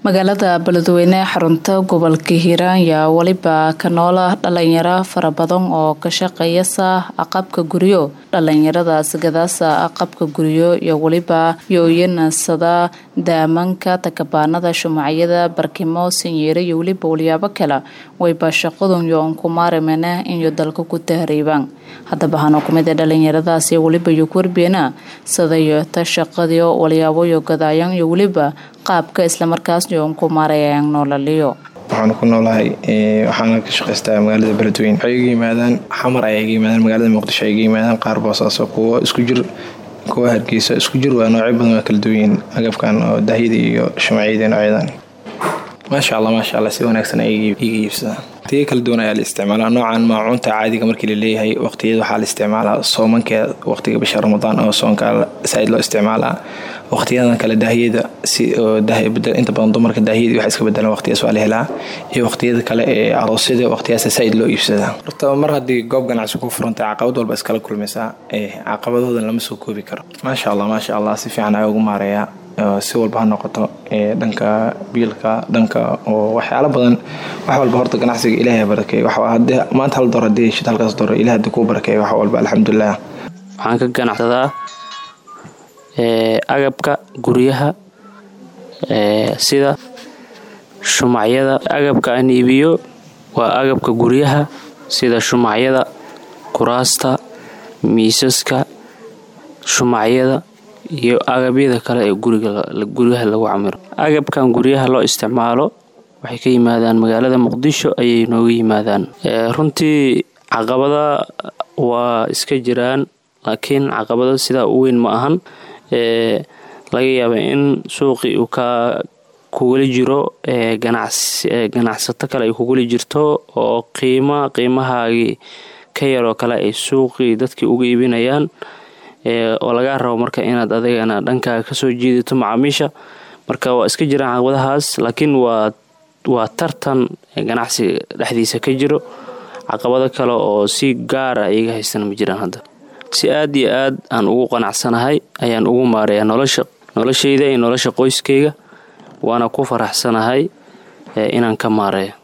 magaalada beledweyne ee xarunta gobolka hiiraan yaa weliba ka noola dhalinyaro fara badan oo ka shaqeeyasa aqabka guryo dhalinyaradaas gadaasa aqabka guryo iyo weliba yooyanasada daamanka takabaanada shumacyada barkimo sanyeere iyo weliba walyaabo kale wayba shaqadun yoon ku maarimene inyo dalka ku tahriibaan haddaba hano kumid ee dhalinyaradaasi weliba iyo kuwarbeena sadayoota shaqadiyo walyaaboyo gadaayan iyo weliba qaabka islamarkaas yoon ku maarayaan noolaliyo waxaan ku noolahay waxaana ka shaqaystaa magaalada beledweyne waxay iga yimaadaan xamar ayay iga yimaadaan magaalada muqdisho ay iga yimaadaan qaar boosaaso kuwo isku jir kuwa hargeysa isku jir waa noocyo badan waa kala duwanyiin agabkan oo dahyada iyo shumacyada noocyadan maasha allah maasha allah si wanaagsan ay iga iibsadaan waqtiyo kala duwan ayaa la isticmaalaa noocan maacuunta caadiga markii la leeyahay waqtiyada waxaa la isticmaalaa soomankeeda waqtiga bisha ramadaan oo soonka saaid loo isticmaalaa waqtiyadan kale daahiyada si inta badan dumarka daahiyadii wax iska bedelan waqtiyaas waa la helaa iyo waqtiyada kale ee aroosyada waqtiyaas saaid loo iibsadaa horta mar haddii goob ganacsi ku furantay caqabad walba iskala kulmaysaa caqabadoodan lama soo koobi karo maasha allah maasha allah si fiican ayaa ugu maareeyaa si walba ha noqoto dhanka biilka dhanka oo waxyaalo badan wax walba horta ganacsiga ilaahay barakeey maanta hal door hadii heshid halkaas door ilaah hadii kuu barakeey wax walba alxamdulilah waxaan ka ganacsadaa agabka guryaha sida shumacyada agabka aan iibiyo waa agabka guryaha sida shumacyada kuraasta miisaska shumacyada iyo agabyada kale ee guryaha lagu camiro agabkan guryaha loo isticmaalo waxay ka yimaadaan magaalada muqdisho ayay nooga yimaadaan runtii caqabada waa iska jiraan laakiin caqabada sidaa u weyn ma ahan laga yaaba in suuqii uu ka kugula jiro ganacsato kale ay kugula jirto oo qiima qiimahaagii ka yaroo kale ay suuqii dadkii uga iibinayaan oo lagaa rabo marka inaad adigana dhankaaga kasoo jiidato macaamiisha marka waa iska jiraan caqabadahaas laakiin waa waa tartan ganacsiga dhexdiisa ka jiro caqabado kale oo si gaar ah iyaga haystana ma jiraan hadda si aad iyo aad aan ugu qanacsanahay ayaan ugu maareeyaa nolosha noloshayda iyo nolosha qoyskayga waana ku faraxsanahay inaan ka maareeyo